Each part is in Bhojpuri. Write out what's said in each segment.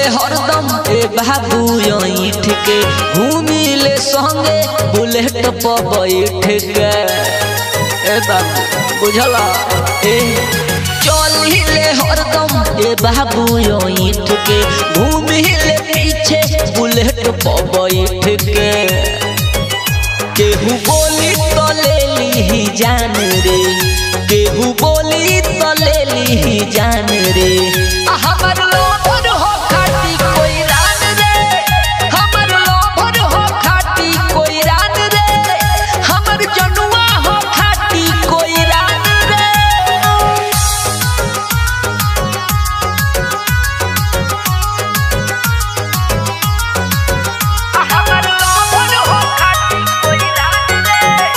हरदम ए बाबू ईठ के घूमिले संगे बुलेट पर बैठ के ए बाबू बुझला ए चलिले हरदम ए बाबू ईठ के घूमिले पीछे बुलेट पर बैठ के केहू बोली तो ले ली जान रे केहू बोली तो ले ली जान रे हमर लोभर हो खाटी कोई रान रे हमर लोभर हो खाटी कोई रान रे हमर जनुआ हो खाटी कोई रान रे हमर लोभर हो खाटी कोई रान रे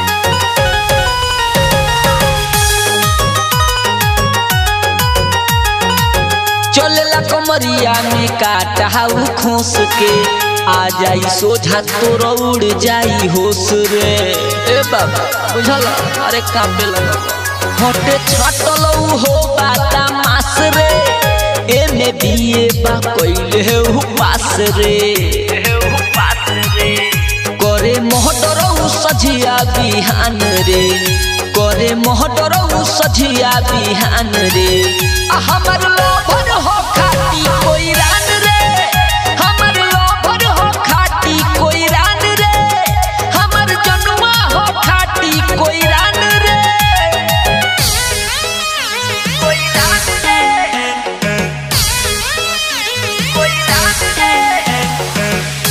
चलेला कमरिया में काटाऊ खोस के आ जाई सोझा तोर उड़ जाई होश रे ए बाबा बुझल अरे काबे लगा हटे छटल हो बाता मास रे ए में बीए बा कइले हु पास रे करे मोहटरऊ सझिया बिहान रे करे मोहटरऊ सझिया बिहान रे आ हमर लोभर हो खाटी कोई रान रे हमर लोभर हो खाटी कोई रान रे हमर जनुआ हो खाटी कोई रान रे कोई रान रे कोई रान रे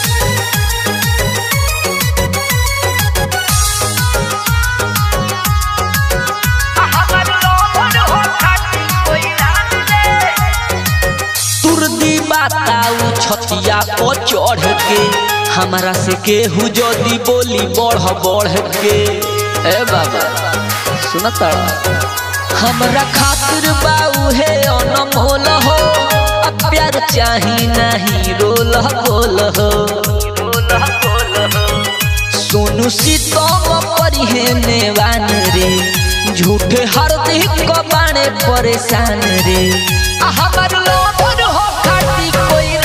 हमर लोभर हो खाटी कोई रान रे तुरदी बताऊ छतिया पर चढ़ के हमरा से केहू जदी बोली बढ़ बढ़ के ए बाबा सुनता हमरा खातिर बाऊ है अनमोल हो अब प्यार चाही नहीं रोल बोल हो सोनू सीतम परिहे नेवान रे झूठे हर दिख को बाणे परेशान रे आ हमर लोभर हो खाटी कोई